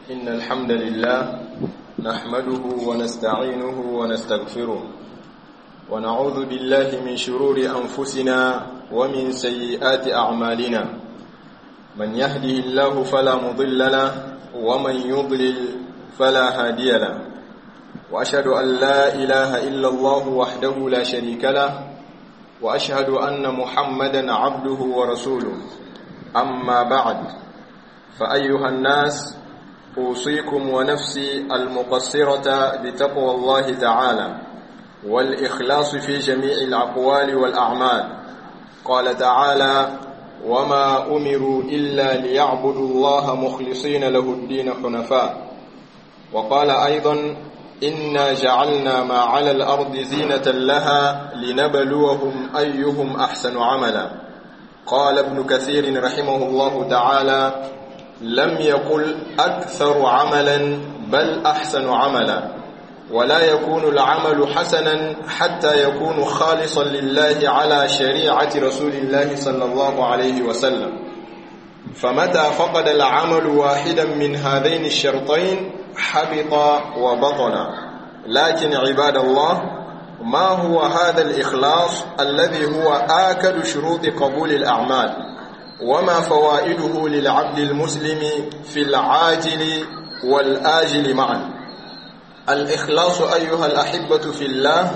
إن الحمد لله نحمده ونستعينه ونستغفره ونعوذ بالله من شرور أنفسنا ومن سيئات أعمالنا من يهده الله فلا مضل له ومن يضلل فلا هادي له وأشهد أن لا إله إلا الله وحده لا شريك له وأشهد أن محمدا عبده ورسوله أما بعد فأيها الناس أوصيكم ونفسي المقصرة بتقوى الله تعالى والإخلاص في جميع الأقوال والأعمال قال تعالى وما أمروا إلا ليعبدوا الله مخلصين له الدين حنفاء وقال أيضا إنا جعلنا ما على الأرض زينة لها لنبلوهم أيهم أحسن عملا قال ابن كثير رحمه الله تعالى لم يقل أكثر عملا بل أحسن عملا ولا يكون العمل حسنا حتى يكون خالصا لله على شريعة رسول الله صلى الله عليه وسلم فمتى فقد العمل واحدا من هذين الشرطين حبط وبطل لكن عباد الله ما هو هذا الإخلاص الذي هو آكد شروط قبول الأعمال وما فوائده للعبد المسلم في العاجل والآجل معا الإخلاص أيها الأحبة في الله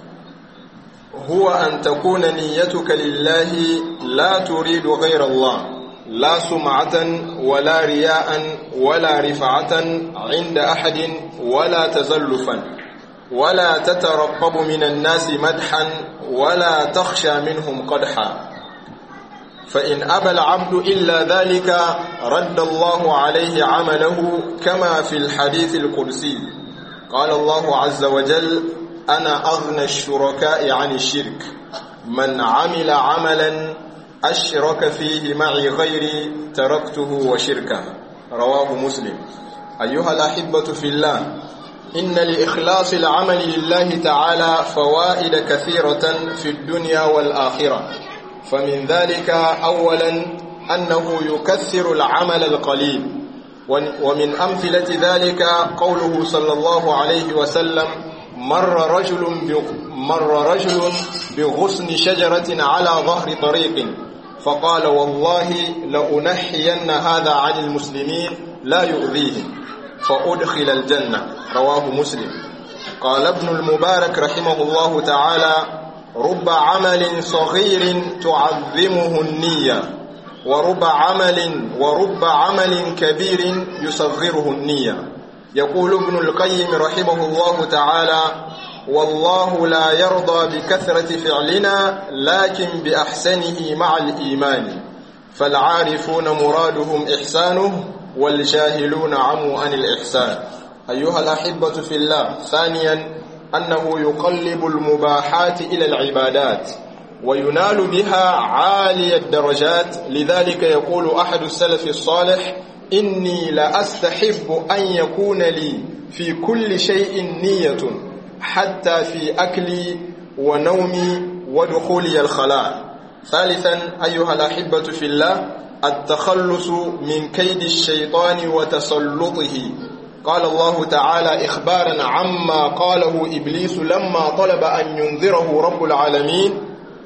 هو أن تكون نيتك لله لا تريد غير الله لا سمعة ولا رياء ولا رفعة عند أحد ولا تزلفا ولا تترقب من الناس مدحا ولا تخشى منهم قدحا فإن أبى العبد إلا ذلك رد الله عليه عمله كما في الحديث القدسي قال الله عز وجل أنا أغنى الشركاء عن الشرك من عمل عملا أشرك فيه معي غيري تركته وشركه رواه مسلم أيها الأحبة في الله إن لإخلاص العمل لله تعالى فوائد كثيرة في الدنيا والآخرة فمن ذلك أولا أنه يكثر العمل القليل ومن أمثلة ذلك قوله صلى الله عليه وسلم مر رجل مر رجل بغصن شجرة على ظهر طريق فقال والله لأنحين هذا عن المسلمين لا يؤذيهم فأدخل الجنة رواه مسلم قال ابن المبارك رحمه الله تعالى رب عمل صغير تعظمه النية ورب عمل ورب عمل كبير يصغره النية يقول ابن القيم رحمه الله تعالى والله لا يرضى بكثرة فعلنا لكن بأحسنه مع الإيمان فالعارفون مرادهم إحسانه والجاهلون عموا عن الإحسان أيها الأحبة في الله ثانيا أنه يقلب المباحات إلى العبادات وينال بها عالي الدرجات لذلك يقول أحد السلف الصالح إني لأستحب أن يكون لي في كل شيء نية حتى في أكلي ونومي ودخولي الخلاء ثالثا أيها الأحبة في الله التخلص من كيد الشيطان وتسلطه قال الله تعالى إخبارا عما قاله إبليس لما طلب أن ينذره رب العالمين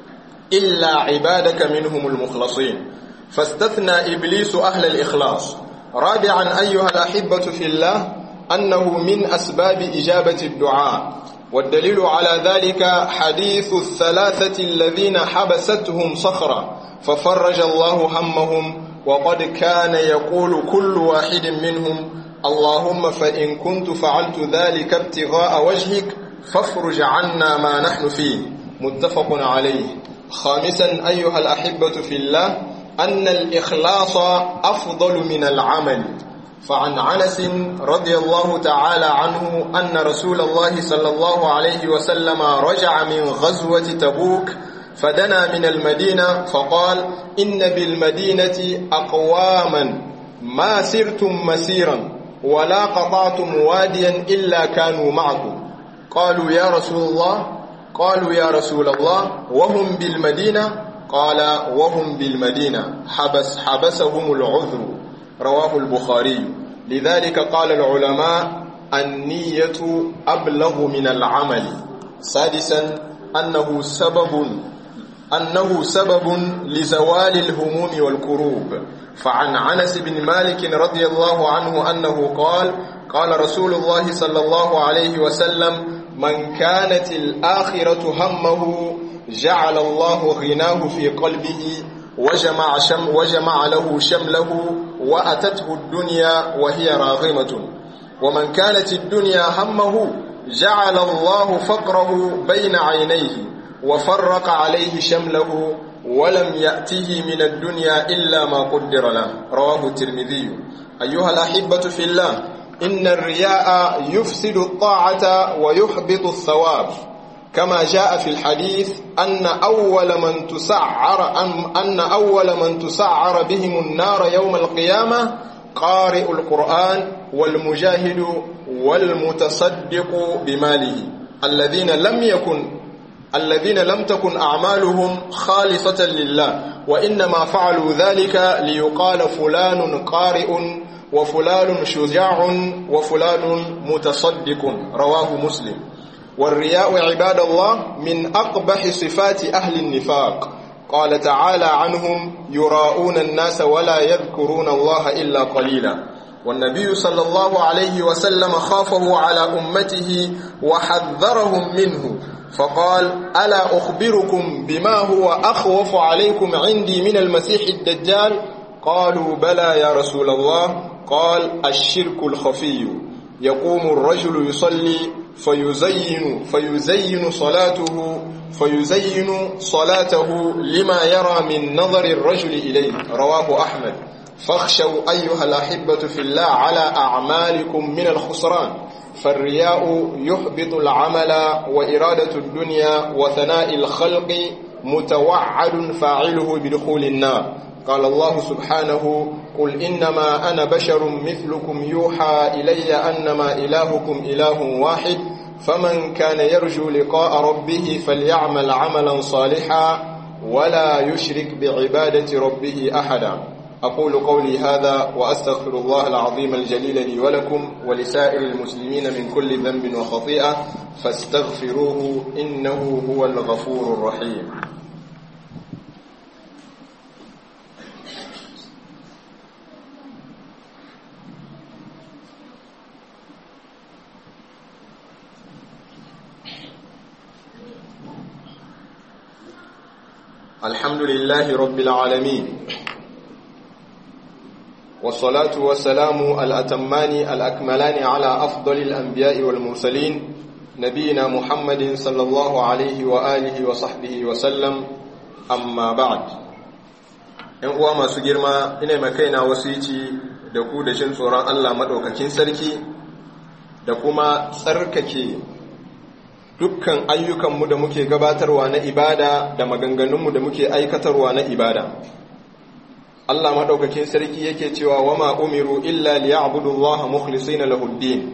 إلا عبادك منهم المخلصين فاستثنى إبليس أهل الإخلاص رابعا أيها الأحبة في الله أنه من أسباب إجابة الدعاء والدليل على ذلك حديث الثلاثة الذين حبستهم صخرة ففرج الله همهم وقد كان يقول كل واحد منهم اللهم فإن كنت فعلت ذلك ابتغاء وجهك فافرج عنا ما نحن فيه متفق عليه خامسا أيها الأحبة في الله أن الإخلاص أفضل من العمل فعن عنس رضي الله تعالى عنه أن رسول الله صلى الله عليه وسلم رجع من غزوة تبوك فدنا من المدينة فقال إن بالمدينة أقواما ما سرتم مسيرا ولا قطعتم واديا إلا كانوا معكم قالوا يا رسول الله قالوا يا رسول الله وهم بالمدينة قال وهم بالمدينة حبس حبسهم العذر رواه البخاري لذلك قال العلماء النية أبلغ من العمل سادسا أنه سبب أنه سبب لزوال الهموم والكروب فعن عنس بن مالك رضي الله عنه أنه قال قال رسول الله صلى الله عليه وسلم من كانت الآخرة همه جعل الله غناه في قلبه وجمع, شم وجمع له شمله وأتته الدنيا وهي راغمة ومن كانت الدنيا همه جعل الله فقره بين عينيه وفرق عليه شمله ولم يأته من الدنيا إلا ما قدر له رواه الترمذي أيها الأحبة في الله إن الرياء يفسد الطاعة ويحبط الثواب كما جاء في الحديث أن أول من تسعر أن أول من تسعر بهم النار يوم القيامة قارئ القرآن والمجاهد والمتصدق بماله الذين لم يكن الذين لم تكن أعمالهم خالصة لله وإنما فعلوا ذلك ليقال فلان قارئ وفلان شجاع وفلان متصدق رواه مسلم والرياء عباد الله من أقبح صفات أهل النفاق قال تعالى عنهم يراءون الناس ولا يذكرون الله إلا قليلا والنبي صلى الله عليه وسلم خافه على أمته وحذرهم منه فقال ألا أخبركم بما هو أخوف عليكم عندي من المسيح الدجال قالوا بلى يا رسول الله قال الشرك الخفي يقوم الرجل يصلي فيزين فيزين صلاته فيزين صلاته لما يرى من نظر الرجل إليه رواه أحمد فاخشوا أيها الأحبة في الله على أعمالكم من الخسران فالرياء يحبط العمل وإرادة الدنيا وثناء الخلق متوعد فاعله بدخول النار قال الله سبحانه قل إنما أنا بشر مثلكم يوحى إلي أنما إلهكم إله واحد فمن كان يرجو لقاء ربه فليعمل عملا صالحا ولا يشرك بعبادة ربه أحدا أقول قولي هذا وأستغفر الله العظيم الجليل لي ولكم ولسائر المسلمين من كل ذنب وخطيئة فاستغفروه إنه هو الغفور الرحيم الحمد لله رب العالمين والصلاة والسلام الأتمان الأكملان على أفضل الأنبياء والمرسلين نبينا محمد صلى الله عليه وآله وصحبه وسلم أما بعد ‘yan uwa masu girma ina makaina wasici da ku da jin tsoron Allah maɗaukakin sarki da kuma tsarkake dukkan ayyukanmu da muke gabatarwa na ibada da maganganunmu da muke aikatarwa na ibada Allah maɗaukakin sarki yake cewa wama umiru illa liya'budullaha mukhlisina lahuddin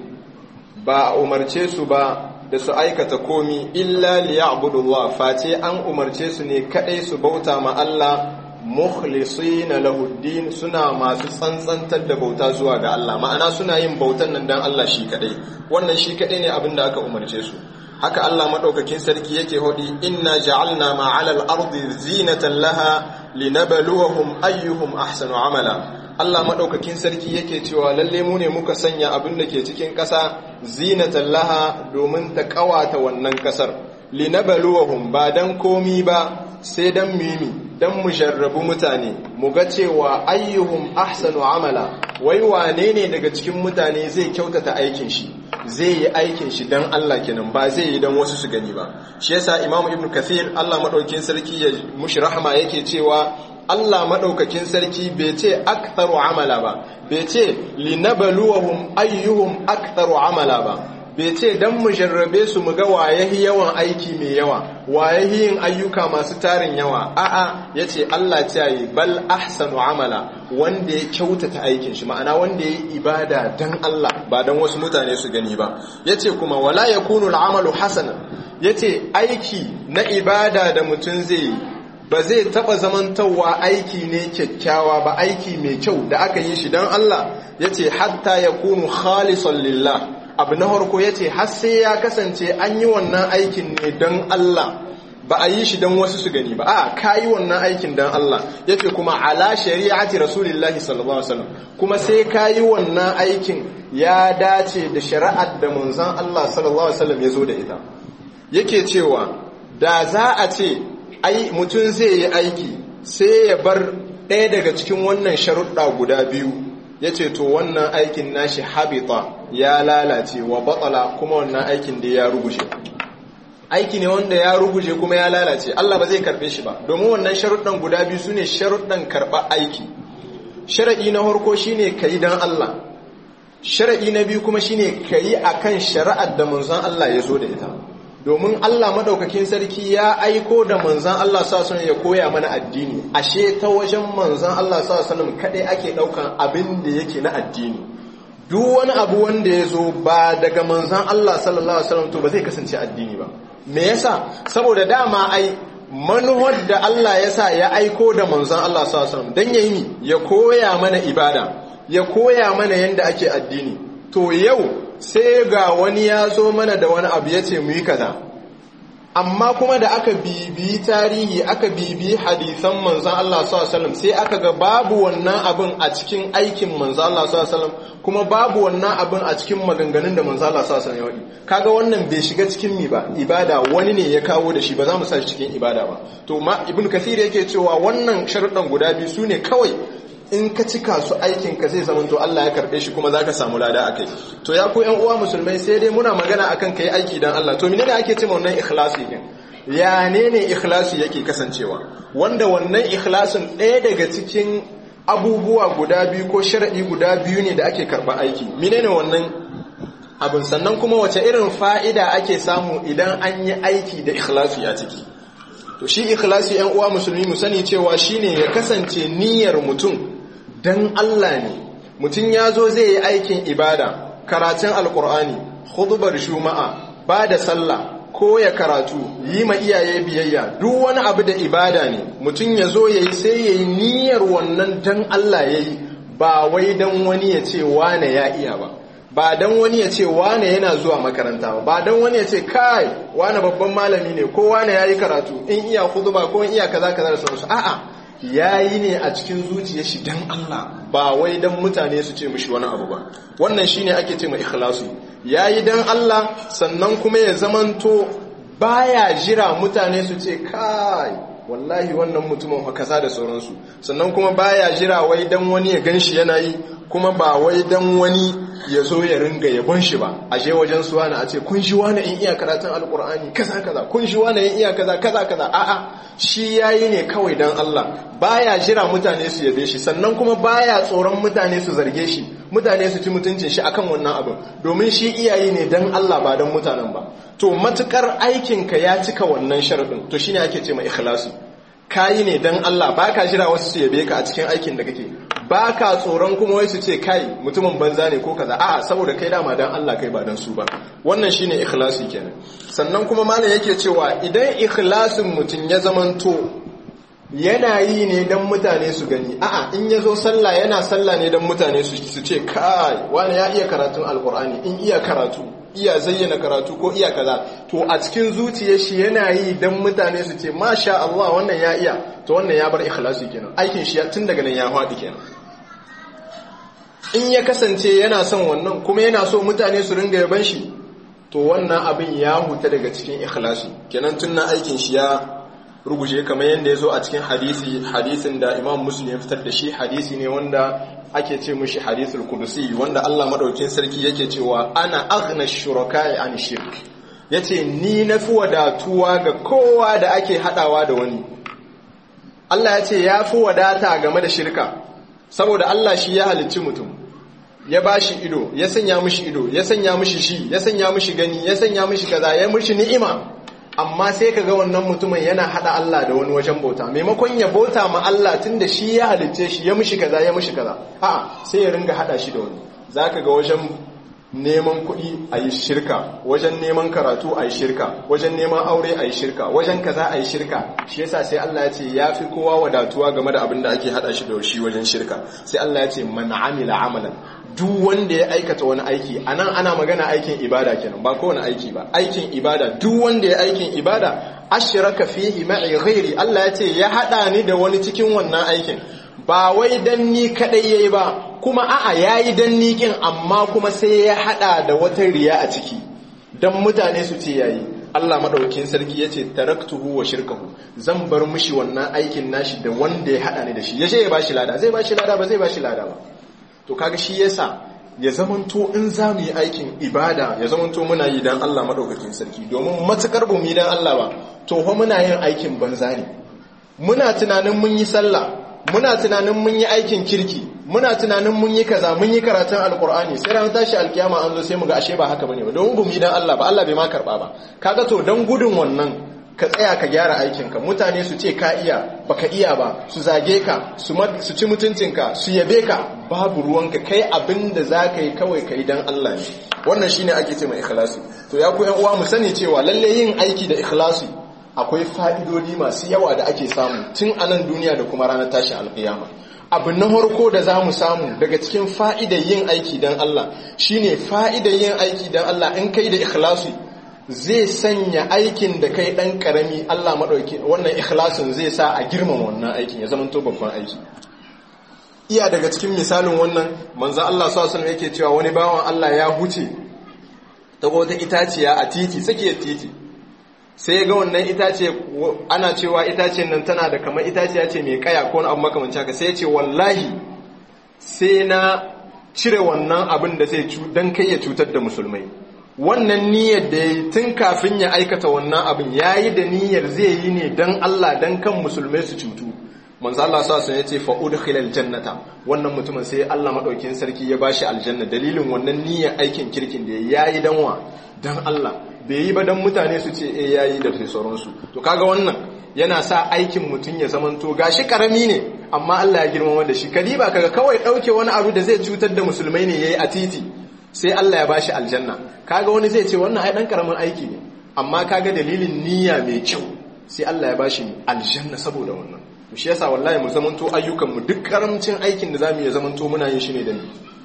ba a umarce su ba da su aikata komi illa liya'budullah face an umarce su ne kadai su bauta ma Allah mukhlisina lahuddin suna masu tsantsantar da bauta zuwa ga Allah ma'ana suna yin bautan nan dan Allah shi kadai wannan shi kadai ne abin da aka umarce su haka Allah madaukakin sarki yake hodi inna ja'alna ma'alal ardi zinatan laha linabluwahum ayyuhum ahsanu amala Allah madaukakin sarki yake cewa lalle mu ne muka sanya abin da ke cikin ƙasa zinatan laha domin ta kawata wannan ƙasar linabluwahum ba dan komi ba sai dan mimi dan mu jarrabu mutane mu ga cewa ayyuhum ahsanu amala wai wane ne daga cikin mutane zai kyautata aikin shi zai yi aikin shi dan Allah kenan ba zai yi dan wasu su gani ba shi yasa imamu ibnu kathir Allah madaukakin sarki ya mushi rahama yake cewa Allah madaukakin sarki bai ce aktharu amala ba bai ce linabluwahum ayyuhum aktharu amala ba bai ce dan mu jarrabe su mu ga wayahi yawan aiki mai yawa wayahi yin ayyuka masu tarin yawa a'a yace Allah ta yi bal ahsanu amala wanda ya kyautata aikin shi ma'ana wanda ya yi ibada dan Allah ba dan wasu mutane su gani ba yace kuma wala yakunu al'amalu hasanan yace aiki na ibada da mutum zai yi ba zai taba zamantawa aiki ne kyakkyawa ba aiki mai kyau da aka yi shi don Allah yace hatta yakunu khalisan lillah abu na farko yace har sai ya kasance an yi wannan aikin ne don Allah ba a yi shi don wasu su gani ba a ka yi wannan aikin don Allah yace kuma ala shari'ati rasulillahi sallallahu alaihi wasallam kuma sai ka yi wannan aikin ya dace da shari'ar da manzon Allah sallallahu alaihi wasallam ya zo da ita yake cewa da za a ce ai mutum zai yi aiki sai ya bar ɗaya daga cikin wannan sharuɗa guda biyu ya ce to wannan aikin nashi habita ya lalace wa batsala kuma wannan aikin da ya ruguje aiki ne wanda ya ruguje kuma ya lalace Allah ba zai karɓe shi ba domin wannan sharuɗan guda biyu su ne sharuɗan karɓar aiki sharaɗi na harko shine ka yi don Allah sharaɗi na biyu kuma shine ka yi a kan shari'ar da manzon Allah ya zo da ita domin Allah madaukakin sarki ya aiko da manzan Allah sallallahu ya koya mana addini ashe ta wajen manzan Allah sallallahu kadai ake daukan abin da yake na addini duk wani abu wanda ya zo ba daga manzan Allah sallallahu alaihi wasallam to ba zai kasance addini ba me yasa saboda dama ai manuwar da Allah ya sa ya aiko da manzan Allah sallallahu alaihi wasallam dan yayi ya koya mana ibada ya koya mana yanda ake addini to yau sai ga wani ya zo mana da wani abu ya ce mu yi kaza amma kuma da aka bibi tarihi aka bibi hadisan manzan Allah sallallahu sai aka ga babu wannan abin a cikin aikin manzan Allah sallallahu kuma babu wannan abin a cikin maganganun da manzan Allah sallallahu alaihi wasallam kaga wannan bai shiga cikin mi ba ibada wani ne ya kawo da shi ba za mu sa shi cikin ibada ba to ma ibn kathir yake cewa wannan sharuɗan guda biyu su ne kawai in ka cika su aikinka zai zama to Allah ya karbe shi kuma za ka samu lada a kai to ya ku yan uwa musulmai sai dai muna magana akan kai aiki dan Allah to menene ake cewa wannan ikhlasi din ya ne ne ikhlasi yake kasancewa wanda wannan ikhlasin ɗaya daga cikin abubuwa guda biyu ko sharadi guda biyu ne da ake karba aiki menene wannan abin sannan kuma wace irin fa'ida ake samu idan an yi aiki da ikhlasi a ciki to shi ikhlasi yan uwa musulmi mu sani cewa shine ya kasance niyyar mutum dan Allah ne mutum ya zo zai yi aikin ibada karatun alkur'ani hudubar shuma'a ba da sallah ko ya karatu yi ma iyaye biyayya duk wani abu da ibada ne mutum ya zo ya yi sai ya yi niyyar wannan dan Allah ya yi ba wai dan wani ya ce wane ya iya ba ba dan wani ya ce wane yana zuwa makaranta ba ba dan wani ya ce kai wane babban malami ne ko wane ya yi karatu in iya huduba ko in iya kaza kaza da sauransu a'a ya yi ne a cikin zuciya shi don Allah ba wai don mutane su ce mishi wani abu ba wannan shi ne ake ce mai ikhlasu ya yi don Allah sannan kuma ya zamanto baya jira mutane su ce kai wallahi wannan mutumin fa kaza da sauransu sannan kuma baya jira wai don wani ya gan shi yana yi kuma ba wai don wani ya zo ya ringa yabon shi ba a je wajen su wani a ce kun shi wani in iya karatun alkur'ani kaza kaza kun shi wani in iya kaza kaza kaza a'a shi yayi ne kawai dan Allah baya jira mutane su yabe shi sannan kuma baya tsoron mutane su zarge shi mutane su ci mutuncin shi akan wannan abin domin shi iyayi ne dan Allah ba dan mutanen ba to matukar aikinka ya cika wannan sharadin to shine ake ce ma ikhlasi kayi ne dan Allah baka jira wasu su yabe ka a cikin aikin da kake baka tsoron kuma wai su ce kai mutumin banza ne ko kaza a'a saboda kai dama dan Allah kai ba dan su ba wannan shine ikhlasi kenan sannan kuma malam yake cewa idan ikhlasin mutum ya zamanto yana yi ne dan mutane su gani a'a in ya zo sallah yana sallah ne dan mutane su ce kai wani ya iya karatun alkur'ani in iya karatu iya zayyana karatu ko iya kaza to a cikin zuciyar shi yana yi dan mutane su ce masha Allah wannan ya iya to wannan ya bar ikhlasi kenan aikin shi tun daga nan ya faɗi kenan in ya kasance yana son wannan kuma yana so mutane su ringa yaban shi to wannan abin ya huta daga cikin ikhlasi kenan tun na aikin shi ya ruguje kamar yadda ya zo a cikin hadisi hadisin da imam muslim ya fitar da shi hadisi ne wanda ake ce mushi hadisul kudusi wanda Allah madaukin sarki yake cewa ana aghna shuraka'i an shirk yace ni nafi wadatuwa ga kowa da ake hadawa da wani Allah ya ce ya fi wadata game da shirka saboda Allah shi ya halicci mutum ya ba shi ido ya sanya mishi ido ya sanya mishi shi ya sanya mishi gani ya sanya mishi kaza ya mishi ni'ima amma sai ka ga wannan mutumin yana hada Allah da wani wajen bauta maimakon ya bauta ma Allah tun da shi ya halicce shi ya mishi kaza ya mishi kaza a sai ya ringa hada shi da wani zaka ga wajen neman kuɗi a yi shirka wajen neman karatu a yi shirka wajen neman aure a yi shirka wajen kaza a yi shirka shi yasa sai Allah ya ce ya fi kowa wadatuwa game da abin da ake hada shi da shi wajen shirka sai Allah ya ce man amila amalan duk wanda ya aikata wani aiki anan ana magana aikin ibada kenan ba kowane aiki ba aikin ibada duk wanda ya aikin ibada ashraka fihi ma'i ghairi Allah ya ce ya hada ni da wani cikin wannan aikin ba wai dan ni kadai yayi ba kuma a'a yayi dan ni kin amma kuma sai ya hada da wata riya a ciki dan mutane su ce yayi Allah madaukakin sarki yace taraktuhu wa shirkahu zan bar mishi wannan aikin nashi da wanda ya hada ni da shi yace ya bashi lada zai bashi lada ba zai bashi lada ba to kaga shi yasa ya zamanto in za mu yi aikin ibada ya zamanto muna yi dan Allah madaukakin sarki domin matukar bu mu yi dan Allah ba to fa muna yin aikin banza ne muna tunanin mun yi sallah muna tunanin mun yi aikin kirki muna tunanin mun yi kaza mun yi karatun alkur'ani sai ran tashi alkiyama an zo sai mu ga ashe ba haka bane ba don gumi dan Allah ba Allah bai ma karba ba kaga to dan gudun wannan ka tsaya ka gyara aikin ka mutane su ce ka iya baka iya ba su zage ka su su ci mutuncinka su yabe ka babu ruwanka kai abinda zaka yi kawai kai dan Allah ne wannan shine ake ce mai ikhlasi to ya ku yan uwa mu sani cewa lalle yin aiki da ikhlasi akwai fa'idodi masu yawa da ake samu tun a nan duniya da kuma ranar tashin alƙiyama abu na harko da za mu samu daga cikin fa'idar yin aiki don Allah shine fa'idar yin aiki don Allah in kai da ikhlasi zai sanya aikin da kai ɗan ƙarami Allah maɗauki wannan ikhlasin zai sa a girmama wannan aikin ya zama to babban aiki iya daga cikin misalin wannan manzan Allah sallallahu yake cewa wani bawan Allah ya huce ta wata itaciya a titi tsakiyar titi sai ya ga wannan itace ana cewa itacen nan tana da kamar itaciya ce mai kaya ko abu makamanci haka sai ya ce wallahi sai na cire wannan abin da zai don kai ya cutar da musulmai wannan niyyar da ya yi tun kafin ya aikata wannan abin ya yi da niyyar zai yi ne don Allah don kan musulmai su cutu manzo Allah sa sun yace fa udkhilal jannata wannan mutumin sai Allah madaukin sarki ya bashi aljanna dalilin wannan niyyar aikin kirkin da yayi danwa dan Allah bai yi ba dan mutane su ce eh yayi da sauransu to kaga wannan yana sa aikin mutum ya zamanto gashi karami ne amma Allah ya girmama da shi kadiba kaga kawai dauke wani abu da zai cutar da musulmai ne yayi a titi sai Allah ya bashi aljanna kaga wani zai ce wannan ai dan karamin aiki ne amma kaga dalilin niyya mai kyau sai Allah ya bashi aljanna saboda wannan to shi yasa wallahi mu zamanto ayyukan mu duk karamcin aikin da zamu yi zamanto muna yin shi ne da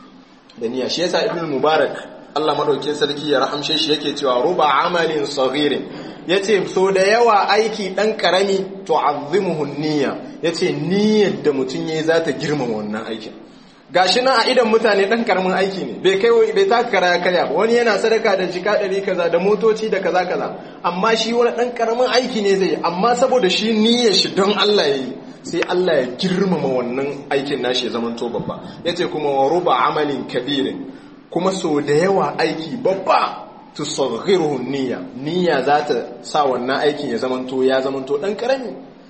da niyya shi yasa ibnu mubarak Allah madaukakin sarki ya rahamshe shi yake cewa ruba amalin saghirin yace so da yawa aiki dan karami tu'azzimuhu niyya yace niyyar da mutun yayi za ta girmama wannan aikin gashi nan a idan mutane dan karamin aiki ne bai kai bai taka kara karya ba wani yana sadaka da jika ɗari kaza da motoci da kaza kaza amma shi wani dan karamin aiki ne zai amma saboda shi niyyar shi don Allah yayi sai Allah ya girmama wannan aikin nashi ya zama to babba yace kuma wa ruba amalin kabirin kuma so da yawa aiki babba tusaghiruhu niyya niyya za ta sa wannan aikin ya zama to ya zama to dan karami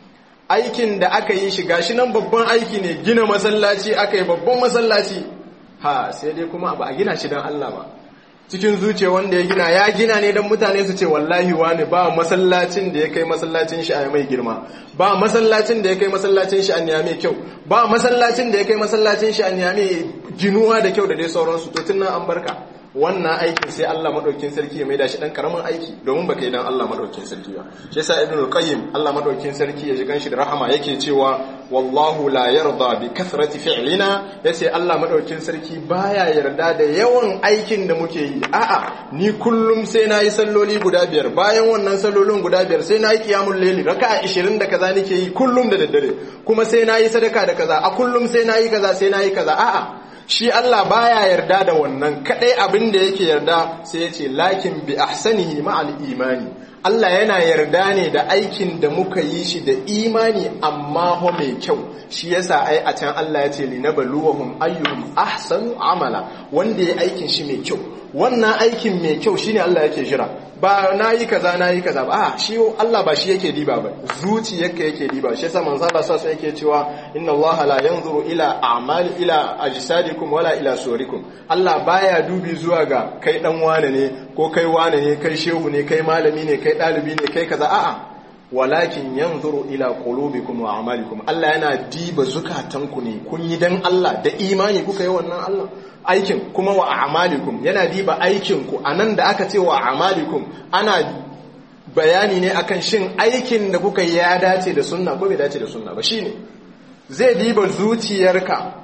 aikin da aka yi shi gashi nan babban aiki ne gina masallaci aka yi babban masallaci ha sai dai kuma ba a gina shi don Allah ba cikin zuciya wanda ya gina ya gina ne don mutane su ce wallahi wani ba masallacin da ya kai masallacin shi a mai girma ba masallacin da ya kai masallacin shi a mai kyau ba masallacin da ya kai masallacin shi a mai ginuwa da kyau da dai sauransu to tun nan an barka wannan aikin sai Allah madaukakin sarki ya maida shi dan karamin aiki domin baka yi dan Allah madaukakin sarki ba shi yasa ibnu qayyim Allah madaukakin sarki ya ji ganshi da rahama yake cewa wallahu la yarda bi kathrati fi'lina yace Allah madaukakin sarki baya yarda da yawan aikin da muke yi a'a ni kullum sai nayi salloli guda biyar bayan wannan sallolin guda biyar sai nayi qiyamul layli raka'a 20 da kaza nake yi kullum da daddare kuma sai nayi sadaka da kaza a kullum sai nayi kaza sai nayi kaza a'a shi Allah baya yarda da wannan kadai abin da yake yarda sai ya ce lakin bi ahsanihi ma'al imani Allah yana yarda ne da aikin da muka yi shi da imani amma ho mai kyau shi yasa ai a can Allah ya ce linabluwahum ayyuhum ahsanu amala wanda ya aikin shi mai kyau wannan aikin mai kyau shine Allah yake jira ba nayi kaza nayi kaza ba a shi Allah ba shi yake diba ba zuciyarka yake diba shi yasa manzo Allah sai yake cewa inna Allah la yanzuru ila a'mali ila ajsadikum wala ila suwarikum Allah baya dubi zuwa ga kai dan wane ne ko kai wane ne kai shehu ne kai malami ne kai dalibi ne kai kaza a'a walakin yanzuru ila qulubikum wa a'malikum Allah yana diba zukatanku ne kun yi dan Allah da imani kuka yi wannan Allah aikin kuma wa a'malikum yana diba aikin ku anan da aka ce wa a'malikum ana bayani ne akan shin aikin da kuka yi ya dace da sunna ko bai dace da sunna ba shine zai diba zuciyarka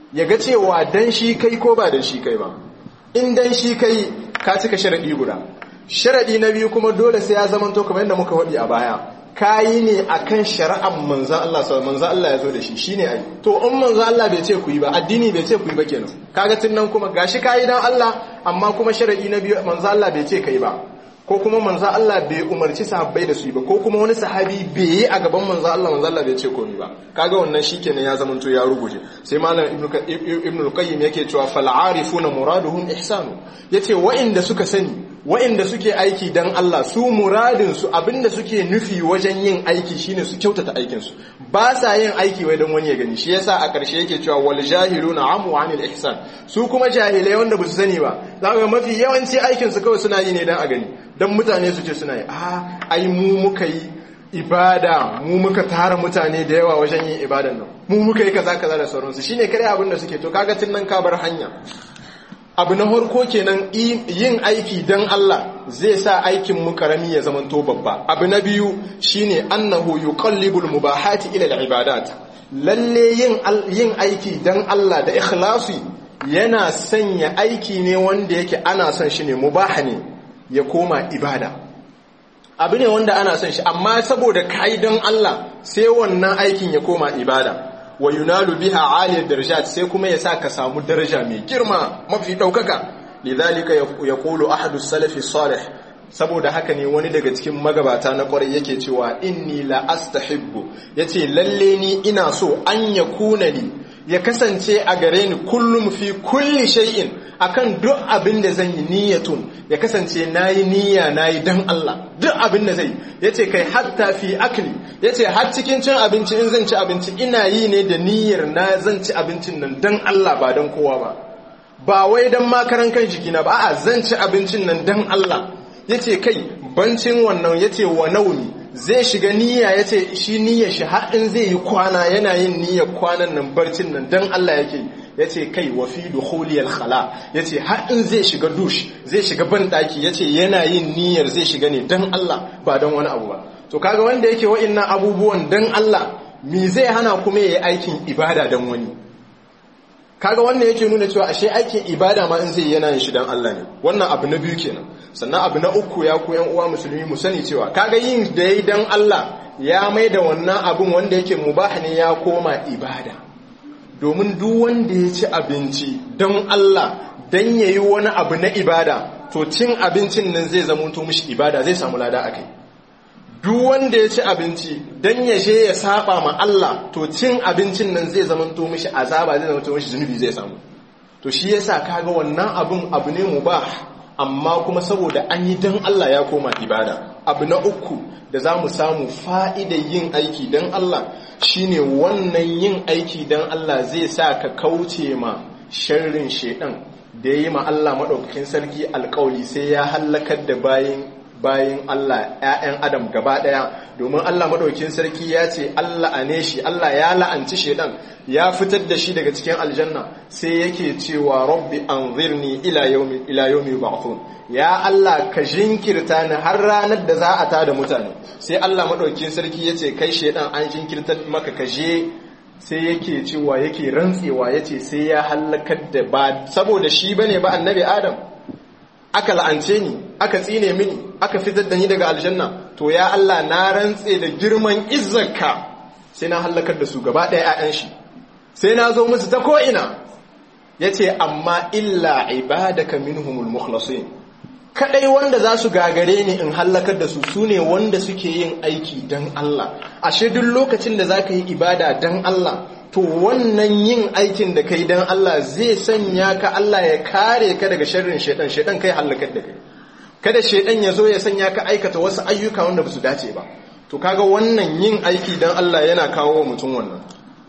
ya ga cewa dan shi kai ko ba dan shi kai ba in dan shi kai ka cika sharadi guda sharadi na biyu kuma dole sai ya zamanto kamar yadda muka wadi a baya kayi ne akan shari'ar manzan Allah sau manzan Allah ya zo da shi shine ai to in manzan Allah bai ce ku yi ba addini bai ce ku yi ba kenan kaga tun nan kuma gashi kayi dan Allah amma kuma sharadi na biyu manzan Allah bai ce kai ba ko kuma manzan Allah bai umarci sahabbai da su yi ba ko kuma wani sahabi bai yi a gaban manzan Allah manzan Allah bai ce komai ba kaga wannan shikenan ya zamanto ya ruguje sai malam ibnu al-qayyim yake cewa fal arifuna muraduhum ihsanu yace wa'inda suka sani wa'inda suke aiki dan Allah su muradin su abinda suke nufi wajen yin aiki shine su kyautata aikin su ba sa yin aiki wai dan wani ya gani shi yasa a ƙarshe yake cewa wal jahiluna amu anil ihsan su kuma jahilai wanda ba su sani ba zaka mafi yawanci aikin su kawai suna yi ne dan a gani dan mutane su ce suna yi a ai mu muka yi ibada mu muka tara mutane da yawa wajen yin ibadan nan mu muka yi kaza kaza da sauransu shine kare abin da suke to kaga tun nan ka bar hanya abu na harko kenan yin aiki don Allah zai sa aikin mu karami ya zama to babba abu na biyu shine annahu yuqallibul mubahati ila al-ibadat lalle yin yin aiki don Allah da ikhlasi yana sanya aiki ne wanda yake ana son shi ne mubaha ne ya koma ibada abu ne wanda ana son shi amma saboda kai don Allah sai wannan aikin ya koma ibada wa yunalu biha aliyar darajat sai kuma ya sa ka samu daraja mai girma mafi ɗaukaka lidhalika yaqulu ahadu salafi salih saboda haka ne wani daga cikin magabata na kwarai yake cewa inni la astahibbu yace lalle ni ina so an yakuna ni ya kasance a gare ni kullum fi kulli shay'in akan duk abin da zan yi niyyatun ya kasance nayi niyya nayi dan Allah duk abin da zai yace kai hatta fi akli yace har cikin cin abinci in zan ci abinci ina yi ne da niyyar na zan ci abincin nan dan Allah ba dan kowa ba ba wai dan makaran kan jikina ba a'a zan ci abincin nan dan Allah yace kai bancin wannan yace wa nauni zai shiga niyya ya ce shi niyyar shi haɗin zai yi kwana yana yin niyyar kwanan nan barcin nan don Allah yake ya ce kai wa fi dukhuliyal khala ya ce haɗin zai shiga dush zai shiga banɗaki ya ce yana yin niyyar zai shiga ne don Allah ba don wani abu ba to kaga wanda yake wa'innan abubuwan don Allah me zai hana kuma ya yi aikin ibada don wani kaga wannan yake nuna cewa ashe aikin ibada ma in zai yana yin shi don Allah ne wannan abu na biyu kenan sannan abu na uku ya ku yan uwa musulmi mu sani cewa kaga yin da yayi dan Allah ya mai da wannan abun wanda yake mubah ne ya koma ibada domin duk wanda ya ci abinci don Allah dan yayi wani abu na ibada to cin abincin nan zai zama to mishi ibada zai samu lada akai duk wanda ya ci abinci dan ya je ya saba ma Allah to cin abincin nan zai zama to mishi azaba zai zama to mishi zunubi zai samu to shi yasa kaga wannan abun abu ne mubah amma kuma saboda an yi don Allah ya koma ibada abu na uku da za mu samu fa'idar yin aiki don Allah shine wannan yin aiki don Allah zai sa ka kauce ma sharrin shedan da ya yi ma Allah maɗaukakin sarki alkawali sai ya hallakar da bayan bayan Allah ‘ya'yan Adam gaba ɗaya domin Allah maɗaukin sarki ya ce Allah a ne shi Allah ya la'anci shaidan ya fitar da shi daga cikin aljanna sai yake cewa rabbi an zirni ila yomi ba'thun ya Allah ka jinkirta ni har ranar da za a tada mutane sai Allah maɗaukin sarki ya ce kai shaidan an jinkirta maka ka je sai yake cewa yake rantsewa ya ce sai ya hallakar da ba saboda shi bane ba annabi Adam aka la'ance ni aka tsine mini aka fitar da ni daga aljanna to ya Allah na rantse da girman izzarka sai na hallakar da su gaba ɗaya 'ya'yan shi sai na zo musu ta ko'ina ya ce amma illa ibadaka minhumul mukhlasin kadai wanda za su gagare ni in hallakar da su su ne wanda suke yin aiki don Allah ashe duk lokacin da za ka yi ibada don Allah to wannan yin aikin da kai don Allah zai sanya ka Allah ya kare ka daga sharrin shaidan shaidan kai hallakar da kai kada shaidan ya zo ya sanya ka aikata wasu ayyuka wanda ba su dace ba to kaga wannan yin aiki don Allah yana kawo mutum wannan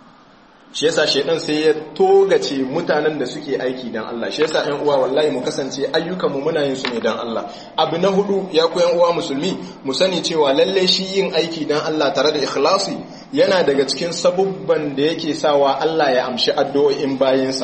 shi yasa shaidan sai ya togace mutanen da suke aiki don Allah shi yasa ƴan uwa wallahi mu kasance ayyukan mu muna yin su ne don Allah abu na hudu ya ku ƴan uwa musulmi mu sani cewa lalle shi yin aiki don Allah tare da ikhlasi yana daga cikin sabubban da yake sawa Allah ya amshi addu'o'in bayinsa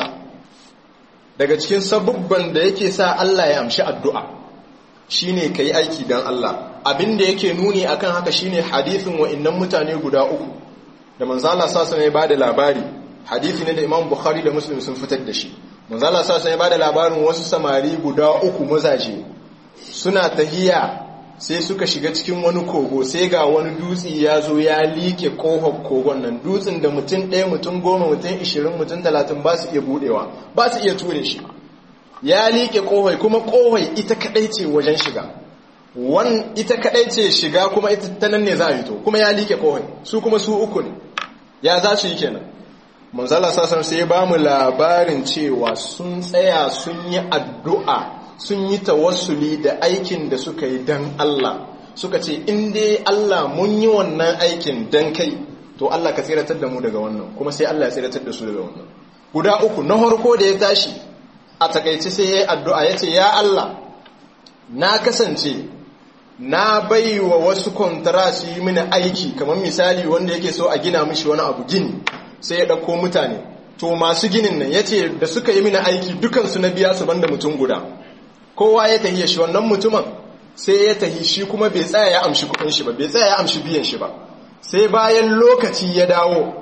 daga cikin sabubban da yake sa Allah ya amshi addu'a shine kai aiki don Allah abin da yake nuni akan haka shine hadisin wa'annan mutane guda uku da manzo Allah sallallahu alaihi bada labari hadisi ne da Imam Bukhari da Muslim sun fitar da shi manzo Allah sallallahu alaihi wasallam ya bada labarin wasu samari guda uku mazaje suna tahiya sai suka shiga cikin wani kogo sai ga wani dutse ya zo ya like kohon kogon nan dutsen da mutum ɗaya mutum goma mutum ishirin mutum talatin ba su iya budewa ba su iya ture shi ya like kohoi kuma kohoi ita kadai ce wajen shiga wan ita kadai ce shiga kuma ita ta nan ne za a yi to kuma ya like kohoi su kuma su uku ne ya za su yi kenan manzala sasan sai ba mu labarin cewa sun tsaya sun yi addu'a sun yi tawassuli da aikin da suka yi dan Allah suka ce in dai Allah mun yi wannan aikin dan kai to Allah ka tsiratar da mu daga wannan kuma sai Allah ya tsiratar da su daga wannan guda uku na harko da ya tashi a takaice sai ya yi addu'a ya ce ya Allah na kasance na bai wa wasu kwantara su yi mini aiki kamar misali wanda yake so a gina mishi wani abu gini sai ya ɗauko mutane to masu ginin nan ya ce da suka yi mini aiki dukansu na biya su banda mutum guda kowa ya tahiya shi wannan mutumin sai ya tahi shi kuma bai tsaya ya amshi kudin shi ba bai tsaya ya amshi biyan shi ba sai bayan lokaci ya dawo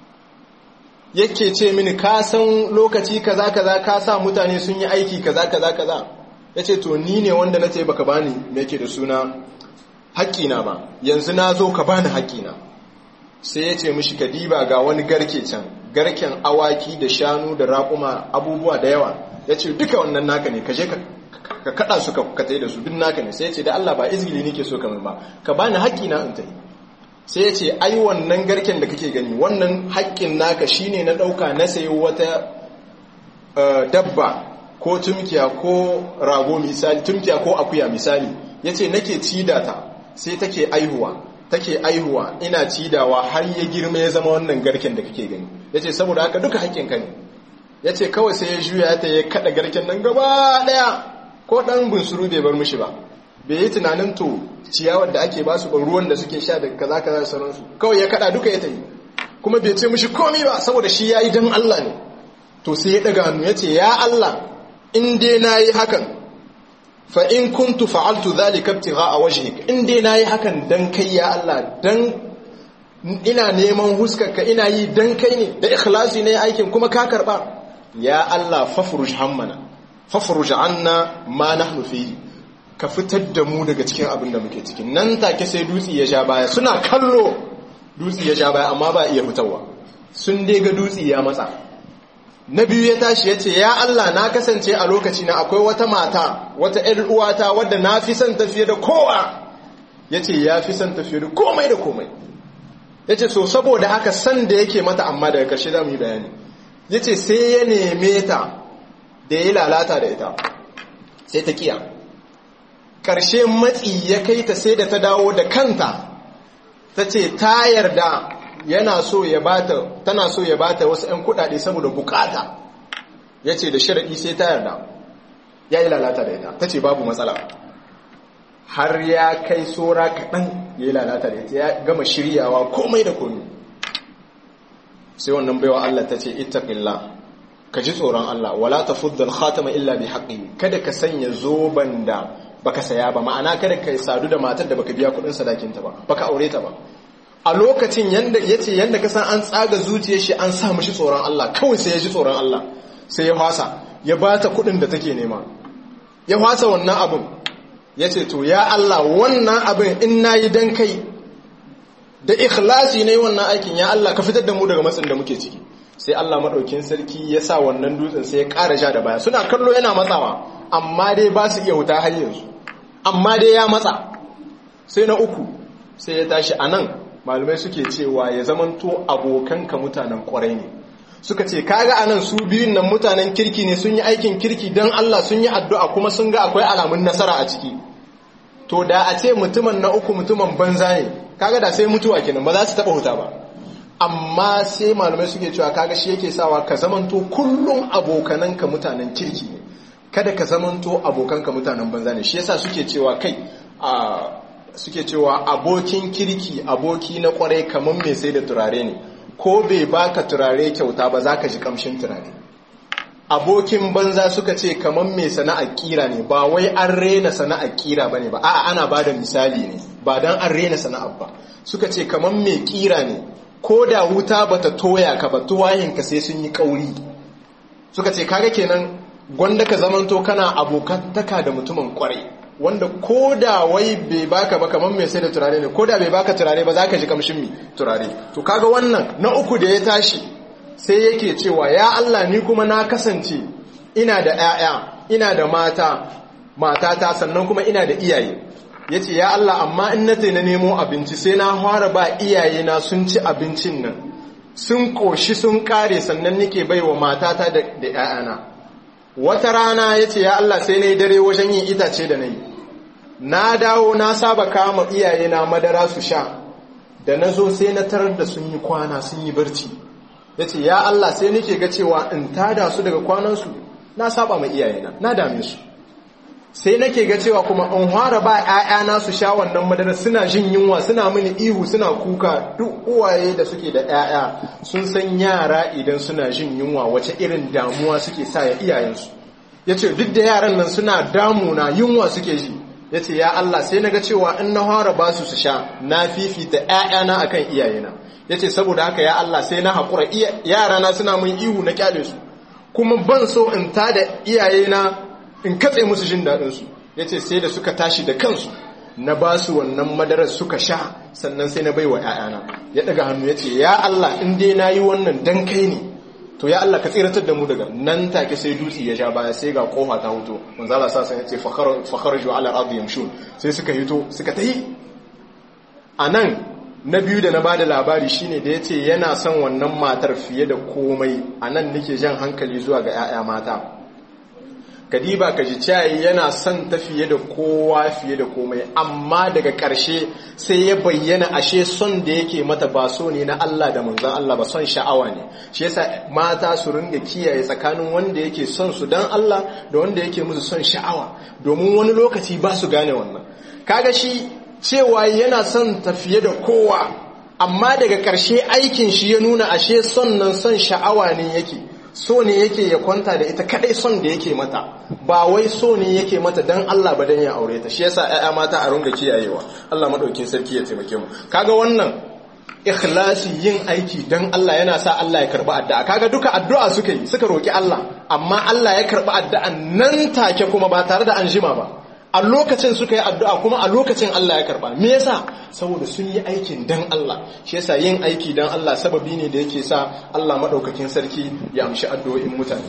yake ce mini ka san lokaci kaza kaza ka sa mutane sun yi aiki kaza kaza kaza ya ce to ni ne wanda na ce baka bani me yake da suna haƙƙina ba yanzu na zo ka bani haƙƙina sai ya ce mishi ka diba ga wani garke can garken awaki da shanu da raƙuma abubuwa da yawa ya ce duka wannan naka ne ka je ka ka kada su ka tai da su duk naka ne sai ya ce da Allah ba izgili nake so kamar ba ka bani haƙƙi na in tai sai ya ce ai wannan garken da kake gani wannan haƙƙin naka shine na ɗauka na sayi wata dabba ko tumkiya ko rago misali tumkiya ko akuya misali ya ce nake cida ta sai take aihuwa take aihuwa ina cidawa har ya girma ya zama wannan garken da kake gani ya ce saboda haka duka haƙƙinka ne ya ce kawai sai ya juya ta ya kaɗa garken nan gaba ɗaya ko ɗan bunsuru bai bar mishi ba bai yi tunanin to ciyawar da ake basu ba ruwan da suke sha da kaza kaza da sauransu kawai ya kaɗa duka ya tafi kuma bai ce mishi komi ba saboda shi ya yi don Allah ne to sai ya ɗaga hannu ya ce ya Allah in dai na yi hakan fa in kuntu fa'altu dhalika ibtigha'a wajhik in dai na yi hakan dan kai ya Allah dan ina neman huskarka ina yi dan kai ne da ikhlasi ne aikin kuma ka karba ya Allah fafruj hammana fafruj anna ma nahnu fihi ka fitar da mu daga cikin abin da muke cikin nan take sai dutse ya ja baya suna kallo dutse ya ja baya amma ba iya fitarwa sun dai ga dutse ya matsa na biyu ya tashi ya ce ya Allah na kasance a lokaci na akwai wata mata wata ‘yar uwata wadda na fi son tafiye da kowa ya ce ya fi son tafiye da komai da komai ya ce so saboda haka san da yake mata amma daga ƙarshe za mu yi bayani ya ce sai ya neme ta da ya lalata da ita sai ta kiya ƙarshe matsi ya kai ta sai da ta dawo da kanta ta ce ta yarda yana so ya bata tana so ya bata wasu 'yan kudade saboda bukata ya ce da sharaɗi sai ta yarda ya yi lalata da ita ta ce babu matsala har ya kai tsora kaɗan ya yi lalata da ita ya gama shiryawa komai da komi sai wannan baiwa Allah ta ce ittaqillah ka ji tsoron Allah wala tafuddal khatama illa bi haqqi kada ka sanya zoban da baka saya ba ma'ana kada ka sadu da matar da baka biya kuɗin sadakinta ba baka aure ta ba a lokacin yanda yace yanda ka san an tsaga zuciyar shi an sa mishi tsoron Allah kawai sai ya ji tsoron Allah sai ya fasa ya bata kuɗin da take nema ya fasa wannan abun yace to ya Allah wannan abin in nayi dan kai da ikhlasi ne wannan aikin ya Allah ka fitar da mu daga matsin da muke ciki sai Allah madaukin sarki ya sa wannan dutsen sai ya ƙara ja da baya suna kallo yana matsawa amma dai ba su iya wuta har yanzu amma dai ya matsa sai na uku sai ya tashi anan malamai suke cewa ya zamanto abokanka mutanen kwarai ne suka ce kaga anan su biyun nan mutanen kirki ne sun yi aikin kirki don Allah sun yi addu'a kuma sun ga akwai alamun nasara a ciki to da a ce mutumin na uku mutumin banza ne kaga da sai mutuwa kenan ba za su taba huta ba amma sai malamai suke cewa kaga shi yake sawa ka zamanto kullum abokananka mutanen kirki ne kada ka zamanto abokanka mutanen banza ne shi yasa suke cewa kai a suke cewa abokin kirki aboki na kwarai kamar mai sai da turare ne ko bai baka turare kyauta ba za ka ji kamshin turare abokin banza suka ce kamar mai sana'ar kira ne ba wai an rena sana'ar kira ba ne ba a'a ana ba da misali ne ba don an rena sana'ar ba suka ce kamar mai kira ne ko da wuta bata toya ka ba tuwahinka sai sun yi kauri suka ce kaga kenan gwanda ka zamanto kana abokantaka da mutumin kwarai wanda ko da wai bai baka ba kamar mai sai da turare ne ko da bai baka turare ba za ka ji kamshin mi turare to kaga wannan na uku da ya tashi sai yake cewa ya Allah ni kuma na kasance ina da 'ya'ya ina da mata matata sannan kuma ina da iyaye ya ce ya Allah amma in na na nemo abinci sai na fara ba iyayena sun ci abincin nan sun ƙoshi sun ƙare sannan nike bai wa matata da 'ya'yana wata rana ya ce ya Allah sai na yi dare wajen yin itace da na yi na dawo na saba kama iyayena madara su sha da na zo sai na tarar da sun yi kwana sun yi barci ya ce ya Allah sai nake ga cewa in tada su daga kwanansu na saba ma iyayena na dame su sai nake ga cewa kuma in fara ba ‘ya'yana su sha wannan madara suna jin yunwa suna mini ihu suna kuka duk uwaye da suke da ‘ya'ya sun san yara idan suna jin yunwa wace irin damuwa suke sa ya iyayensu ya ce duk da yaran nan suna damuna yunwa suke ji ya ce ya Allah sai na ga cewa in na fara ba su su sha na fifita ‘ya'yana akan iyayena ya ce saboda haka ya Allah sai na haƙura yarana suna mun ihu na kyale su kuma ban so in tada iyayena in katse musu jin daɗinsu ya ce sai da suka tashi da kansu na ba su wannan madarar suka sha sannan sai na bai wa ‘ya'yana ya ɗaga hannu ya ce ya Allah in dai na yi wannan dan kai ne to ya Allah ka tsiratar da mu daga nan take sai dutse ya sha baya sai ga kofa ta huto manzala sa sai ya ce fakharaju ala ardi yamshun sai suka hito suka tahi anan na biyu da na ba da labari shine da ya ce yana son wannan matar fiye da komai anan nake jan hankali zuwa ga 'ya'ya mata kadiba ka ji cayi yana son ta fiye da kowa fiye da komai amma daga ƙarshe sai ya bayyana ashe son da yake mata ba so ne na Allah da manzon Allah ba son sha'awa ne shi yasa mata su ringa kiyaye tsakanin wanda yake son su dan Allah da wanda yake musu son sha'awa domin wani lokaci ba su gane wannan kaga shi cewa yana son ta fiye da kowa amma daga ƙarshe aikin shi ya nuna ashe son nan son sha'awa ne yake so ne yake ya kwanta da ita kadai son da yake mata ba wai so ne yake mata dan Allah ba dan ya aure ta shi yasa ƴaƴa mata a runga kiyayewa Allah madaukin sarki ya taimake mu kaga wannan ikhlasi yin aiki dan Allah yana sa Allah ya karba addu'a kaga duka addu'a suka yi suka roki Allah amma Allah ya karba addu'a nan take kuma ba tare da an jima ba a lokacin suka yi addu'a kuma a lokacin Allah ya karba me yasa saboda sun yi aikin dan Allah shi yasa yin aiki dan Allah sababi ne da yake sa Allah madaukakin sarki ya amshi addu'o'in mutane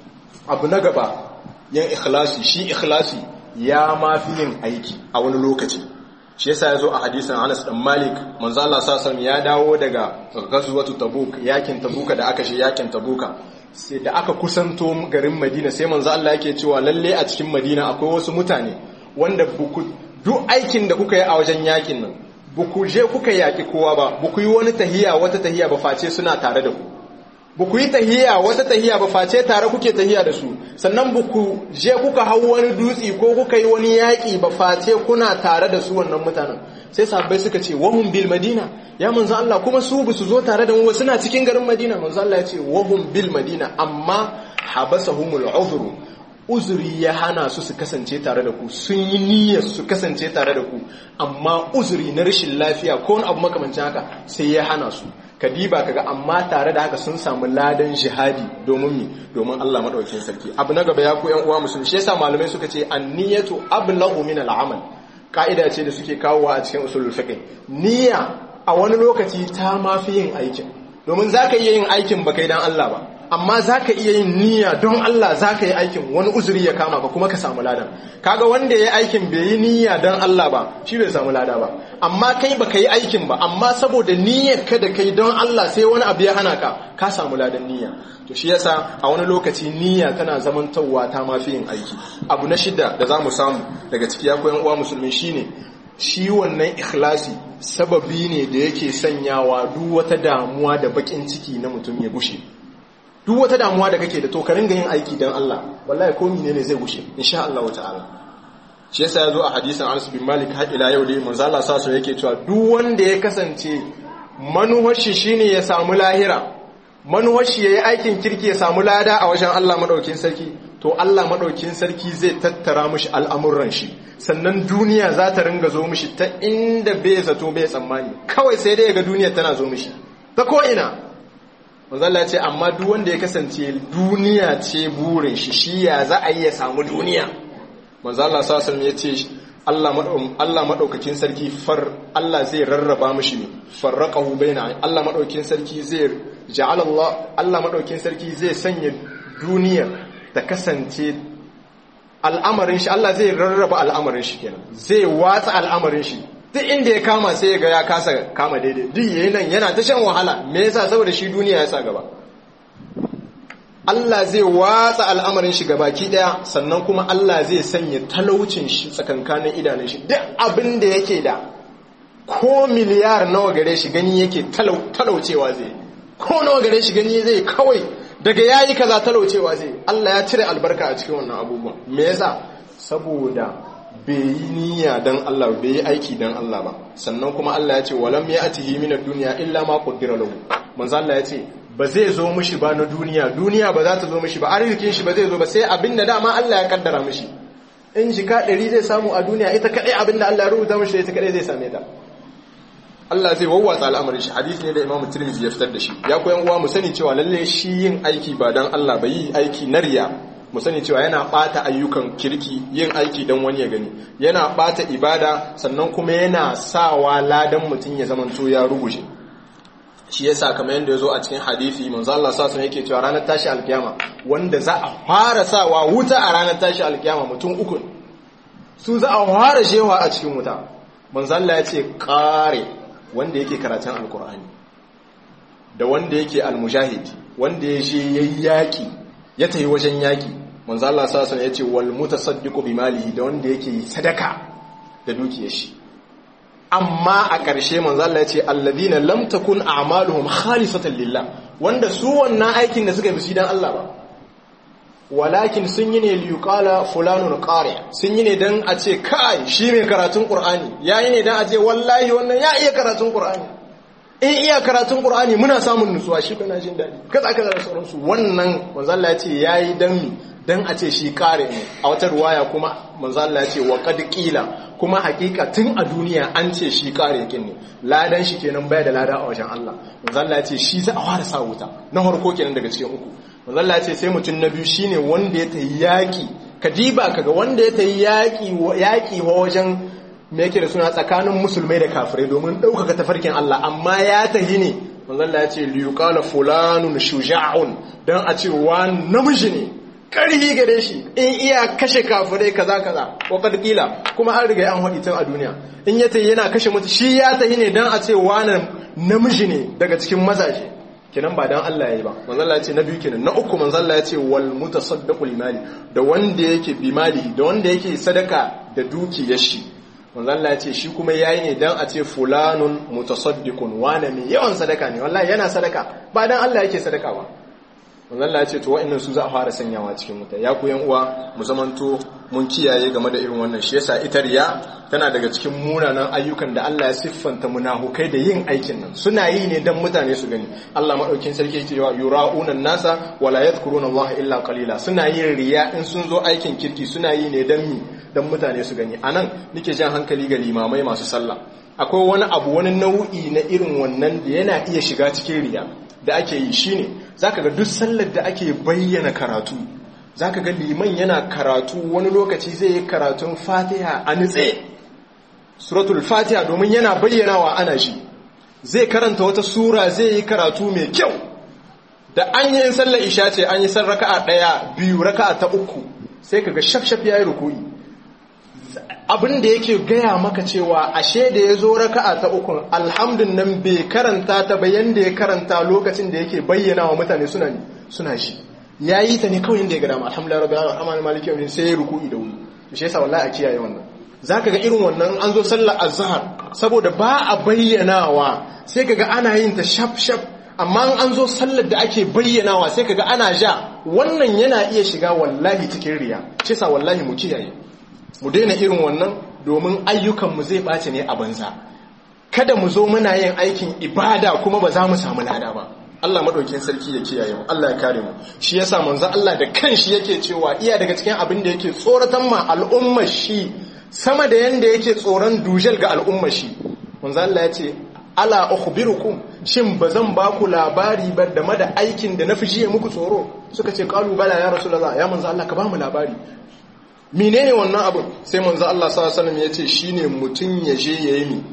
abu na gaba yin ikhlasi shi ikhlasi ya ma fi yin aiki a wani lokaci shi yasa ya zo a hadisin Anas dan Malik manzo Allah sallallahu ya dawo daga ghazwatu Tabuk yakin Tabuka da aka shi yakin Tabuka sai da aka kusanto garin Madina sai manzo Allah yake cewa lalle a cikin Madina akwai wasu mutane wanda buku duk aikin da kuka yi a wajen yakin nan buku je kuka yaki kowa ba buku yi wani tahiya wata tahiya ba face suna tare da ku buku yi tahiya wata tahiya ba face tare kuke tahiya da su sannan buku je kuka hau wani dutsi ko kuka yi wani yaki ba face kuna tare da su wannan mutanen sai sahabbai suka ce wahum bil madina ya manzo Allah kuma su bu su zo tare da mu suna cikin garin Madina manzo Allah ya ce wahum bil madina amma habasahumul uzru uzuri ya hana su su kasance tare da ku sun yi niyyar su kasance tare da ku amma uzuri na rashin lafiya ko wani abu makamancin haka sai ya hana su kadiba kaga amma tare da haka sun samu ladan jihadi domin mi domin Allah madaukakin sarki abu na gaba ya ku yan uwa musulmi shi yasa malamai suka ce anniyatu ablaghu min al'amal ka'ida ce da suke kawowa a cikin usulul fiqh niyya a wani lokaci ta mafi yin aikin domin zaka iya yin aikin ba kai dan Allah ba amma za ka iya yin niyya don Allah za ka yi aikin wani uzuri ya kama ka kuma ka samu ladan kaga wanda ya yi aikin bai yi niyya don Allah ba shi bai samu lada ba amma kai ba ka yi aikin ba amma saboda niyyar ka da kai don Allah sai wani abu ya hana ka ka samu ladan niyya to shi yasa a wani lokaci niyya tana zamantawa ta mafi yin aiki abu na shida da za mu samu daga ciki ya koyan uwa musulmi shine shi wannan ikhlasi sababi ne da yake sanyawa duk wata damuwa da bakin ciki na mutum ya gushe duk wata damuwa da kake da to ka ringa yin aiki dan Allah wallahi ko ne zai gushe insha Allah ta'ala shi yasa yazo a hadisin Anas bin Malik har ila yau dai manzo Allah sa yake cewa duk wanda ya kasance manuwar shi shine ya samu lahira manuwar shi yayi aikin kirki ya samu lada a wajen Allah madaukin sarki to Allah madaukin sarki zai tattara mishi al'amuran shi sannan duniya za ta ringa zo mishi ta inda bai zato bai tsammani kawai sai dai ga duniya tana zo mishi ta ko ina manzo Allah ya ce amma duk wanda ya kasance duniya ce burin shi shi ya za a yi ya samu duniya manzo Allah sallallahu alaihi ya ce Allah Allah madaukakin sarki far Allah zai rarraba mishi ne farraqahu baina Allah madaukakin sarki zai ja'ala Allah Allah madaukakin sarki zai sanya duniya ta kasance al'amarin shi Allah zai rarraba al'amarin shi kenan zai watsa al'amarin shi duk inda ya kama sai ya ga ya kasa kama daidai duk yayin nan yana ta shan wahala me yasa saboda shi duniya ya sa gaba Allah zai watsa al'amarin shi baki daya sannan kuma Allah zai sanya talaucin shi tsakankanin idanun shi duk abin da yake da ko miliyar nawa gare shi gani yake talaucewa zai ko nawa gare shi gani zai kawai daga yayi kaza talaucewa zai Allah ya cire albarka a cikin wannan abubuwan me yasa saboda bai yi niyya dan Allah bai yi aiki dan Allah ba sannan kuma Allah ya ce walam ya'tihi min ad-dunya illa ma qaddara lahu manzo Allah ya ce ba zai zo mishi ba na duniya duniya ba za ta zo mishi ba arzikin shi ba zai zo ba sai abinda dama Allah ya kaddara mishi in jika ɗari zai samu a duniya ita kadai abinda Allah ya rubuta mishi ita kadai zai same ta Allah zai wawwatsa al'amarin shi hadisi ne da Imam Tirmidhi ya fitar da shi ya koyan uwa mu sani cewa lalle shi yin aiki ba dan Allah ba yi aiki na riya mu sani cewa yana bata ayyukan kirki yin aiki dan wani ya gani yana bata ibada sannan kuma yana sawa ladan mutum ya zamanto ya ruguje shi yasa kamar yadda yazo a cikin hadisi manzo Allah sallallahu alaihi yake cewa ranar tashi alkiyama wanda za a fara sawa wuta a ranar tashi alkiyama mutum uku su za a fara shewa a cikin wuta manzo Allah ya ce kare wanda yake karatun alkur'ani da wanda yake almujahid wanda ya je yayi yaki ya tayi wajen yaki manzo Allah sallallahu alaihi yace wal mutasaddiqu bimalihi da wanda yake sadaka da dukiyar shi amma a ƙarshe manzo Allah yace alladhina lam takun a'maluhum khalisatan lillah wanda su wannan aikin da suka yi dan Allah ba walakin sun yi ne liyuqala fulanun qari sun yi ne dan a ce kai shi mai karatun qur'ani yayi ne dan a ce wallahi wannan ya iya karatun qur'ani in iya karatun qur'ani muna samun nutsuwa shi kana jin dadi kaza kaza da sauransu wannan manzo Allah ya ce yayi dan mi dan a ce shi qari ne a wata ruwaya kuma manzo Allah ya ce wa qad qila kuma hakika tun a duniya an ce shi qari yakin ne ladan shi kenan baya da lada a wajen Allah manzo Allah ya ce shi za a fara sa wuta na farko kenan daga cikin uku manzalla ce sai mutum na biyu shine wanda ya tayi yaki kadiba kaga wanda ya tayi yaki yaki wajen me yake da suna tsakanin musulmai da kafirai domin ɗaukaka tafarkin Allah amma ya tahi ne manzalla ya ce liyuqala fulanun shuja'un dan a ce wa namiji ne karhi gare shi in iya kashe kafirai kaza kaza wa qad qila kuma an riga an hadi tun a duniya in ya tayi yana kashe mutu shi ya tahi ne dan a ce wa namiji ne daga cikin mazaje kenan ba dan Allah yayi ba manzo Allah ya ce na biyu kenan na uku manzo Allah ya ce wal mutasaddaqu limali da wanda yake bimali da wanda yake sadaka da dukiyar shi manzo Allah ya ce shi kuma yayi ne dan a ce fulanun mutasaddiqun wane mai yawan sadaka ne wallahi yana sadaka ba dan Allah yake sadaka ba manzo Allah ya ce to wa'annan su za a fara sanyawa cikin wuta ya ku yan uwa mu zamanto mun kiyaye game da irin wannan shi yasa ita riya tana daga cikin munanan ayyukan da Allah ya siffanta munafukai da yin aikin nan suna yi ne dan mutane su gani Allah madaukin sarki yake cewa yura'unan nasa wala yadhkuruna Allah illa qalila suna yin riya in sun zo aikin kirki suna yi ne dan mi dan mutane su gani anan nake jan hankali ga limamai masu sallah akwai wani abu wani nau'i na irin wannan da yana iya shiga cikin riya da ake yi shine zaka ga duk sallar da ake bayyana karatu zaka ga liman yana karatu wani lokaci zai yi karatun Fatiha a nitse suratul Fatiha domin yana bayyanawa ana shi zai karanta wata sura zai yi karatu mai kyau da an yi sallar isha ce an yi san raka'a daya biyu raka'a ta uku sai kaga shafshaf yayi ruku'i abin da yake gaya maka cewa ashe da ya zo raka'a ta ukun alhamdun nan bai karanta ta bayan da ya karanta lokacin da yake bayyana wa mutane suna suna shi ya yi ta ne kawai inda ya gada ma alhamdulillah rabbil alamin amma maliki yawmin sai ya ruku'i da wuri to shi yasa wallahi a kiyaye wannan zaka ga irin wannan an zo sallar azhar saboda ba a bayyanawa sai kaga ana yin ta shaf shaf amma an zo sallar da ake bayyanawa sai kaga ana ja wannan yana iya shiga wallahi cikin riya shi yasa wallahi mu kiyaye mu daina irin wannan domin ayyukanmu zai ɓace ne a banza kada mu zo muna yin aikin ibada kuma ba za mu samu lada ba Allah maɗaukin sarki ya kiyaye mu Allah ya kare mu shi yasa manzo Allah da kanshi yake cewa iya daga cikin abin da yake tsoratan ma al'ummar shi sama da yanda yake tsoron dujal ga al'ummar shi manzo Allah ya ce ala ukhbirukum shin ba zan ba ku labari ba da da aikin da na fi jiye muku tsoro suka ce kalu bala ya rasulullah ya manzo Allah ka ba mu labari menene wannan abin sai manzo Allah sallallahu alaihi wasallam yace shine mutun ya je yayi mi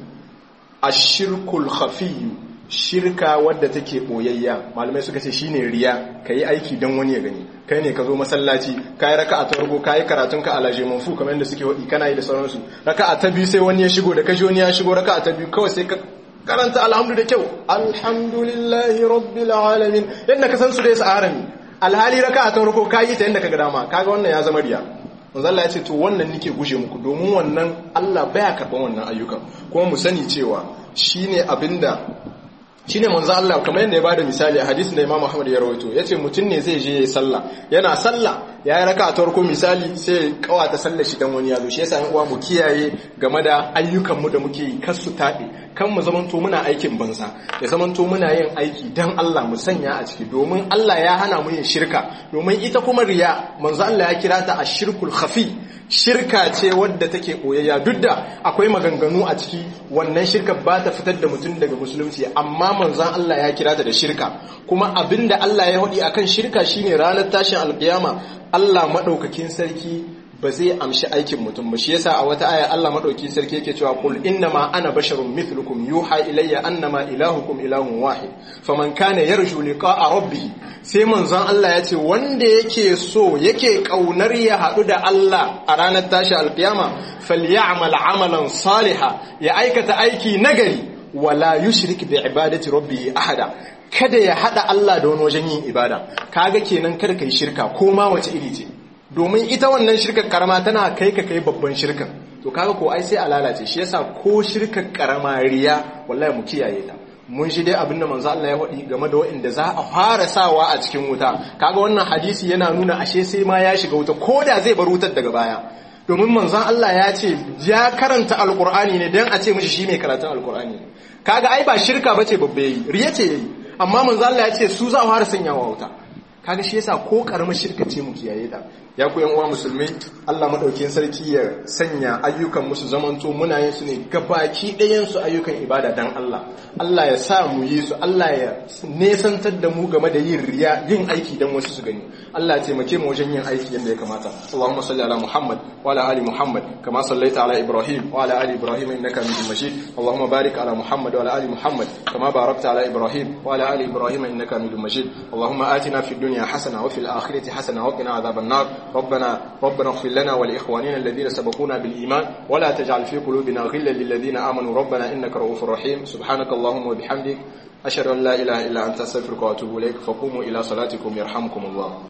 ashirkul khafiyyu shirka wadda take boyayya malamai suka ce shine riya kai aiki dan wani ya gani kai ne ka zo masallaci kai raka'a ta farko kai karatun ka alaje manfu kamar yadda suke wadi kana yi da sauransu raka'a ta biyu sai wani ya shigo da kashi wani ya shigo raka'a ta biyu kawai sai ka karanta alhamdu da kyau alhamdulillahi rabbil alamin yadda ka san su dai sa'arami alhali raka'a ta farko kai ta yadda ka ga dama kaga wannan ya zama riya manzo Allah ya ce to wannan nike guje muku domin wannan Allah baya karban wannan ayyukan kuma mu sani cewa shine abinda shine manzo Allah kamar yadda ya bada misali a hadisin da Imam Ahmad ya rawaito yace mutum ne zai je yayi sallah yana sallah yayi raka'a ta farko misali sai kawata sallar shi dan wani yazo shi yasa uwa mu kiyaye game da ayyukan mu da muke yi kar su tabe kan mu zamanto muna aikin banza ya zamanto muna yin aiki dan Allah mu sanya a ciki domin Allah ya hana mu yin shirka domin ita kuma riya manzo Allah ya kira ta ashirkul khafi shirka ce wadda take koyayya duk da akwai maganganu a ciki wannan shirka ba ta fitar da mutum daga musulunci amma manzon Allah ya kira ta da shirka kuma abinda Allah ya hudi akan shirka shine ranar tashin alkiyama Allah madaukakin sarki ba zai amshi aikin mutum ba shi yasa a wata aya Allah madaukakin sarki yake cewa qul innama ana basharun mithlukum yuha ilayya annama ilahukum ilahun wahid faman kana yarju liqa'a rabbih sai manzon Allah ya ce wanda yake so yake kaunar ya haɗu da Allah a ranar tashi alkiyama falyamal amalan saliha ya aikata aiki nagari wala yushrik bi ibadati rabbih ahada kada ya hada Allah da wani wajen yin ibada kaga kenan kada kai shirka ko ma wace iri ce domin ita wannan shirkar karama tana kai ka kai babban shirkan to kaga ko ai sai a lalace shi yasa ko shirkar karama riya wallahi mu kiyaye ta mun shi dai abinda manzo Allah ya faɗi game da waɗanda za a fara sawa a cikin wuta kaga wannan hadisi yana nuna ashe sai ma ya shiga wuta ko da zai bar wutar daga baya domin manzon Allah ya ce ya karanta alkur'ani ne dan a ce mishi shi mai karatun alkur'ani kaga ai ba shirka bace babbe yi riya ce yayi amma manzon Allah ya ce su za a fara sanyawa wuta kaga shi yasa ko karamar shirka ce mu kiyaye ta ya ku yan uwa musulmi Allah madaukakin sarki ya sanya ayyukan musu zamanto muna yin su ne gabaki ɗayan su ayyukan ibada dan Allah Allah ya sa mu yi su Allah ya nesantar da mu game da yin riya yin aiki dan wasu su gani Allah ya taimake mu wajen yin aiki yadda ya kamata Allahumma salli ala Muhammad wa ala ali Muhammad kama sallaita ala Ibrahim wa ala ali Ibrahim innaka Hamidum Majid Allahumma barik ala Muhammad wa ala ali Muhammad kama barakta ala Ibrahim wa ala ali Ibrahim innaka Hamidum Majid Allahumma atina fid dunya hasana wa fil akhirati hasana wa qina adhaban nar ربنا ربنا اغفر لنا ولإخواننا الذين سبقونا بالإيمان ولا تجعل في قلوبنا غلا للذين آمنوا ربنا إنك رؤوف رحيم سبحانك اللهم وبحمدك أشهد أن لا إله إلا أنت أستغفرك وأتوب إليك فقوموا إلى صلاتكم يرحمكم الله